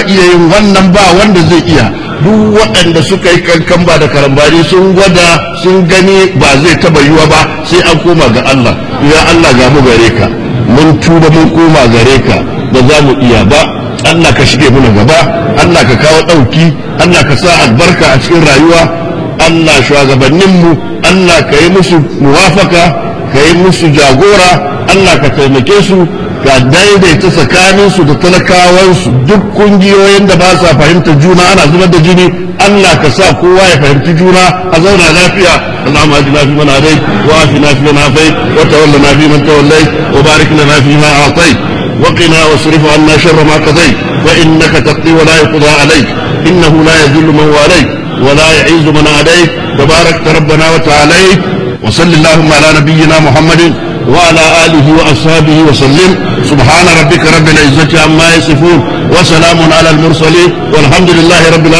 iya yin wannan ba wanda zai iya duk waɗanda suka yi kankan ba da karambani sun gwada sun gani ba zai taba yiwa ba sai an koma ga Allah ya Allah ga mu gare ka mun tuba mun koma gare ka ba za mu iya ba Allah ka shige muna gaba Allah ka kawo ɗauki Allah ka sa albarka a cikin rayuwa Allah shugabanninmu Allah ka yi musu muwafaka ka yi musu jagora Allah ka taimake su ka daidaita tsakaninsu da talakawansu duk kungiyoyin da ba sa fahimtar juna ana zubar da jini Allah ka sa kowa ya fahimci juna a zauna lafiya Allahumma ajina fi man hadai wa afina fi man afai wa tawallana fi man tawallai wa barik lana fi ma atai wa qina wasrif anna sharra ma qadai fa innaka taqdi wa la yuqda alayk innahu la yadhillu man walayk wa la yu'izzu man adayk tabarakta rabbana wa ta'ala wa sallallahu ala nabiyyina muhammadin وعلى آله وأصحابه وسلم سبحان ربك رب العزة عما يصفون وسلام على المرسلين والحمد لله رب العالمين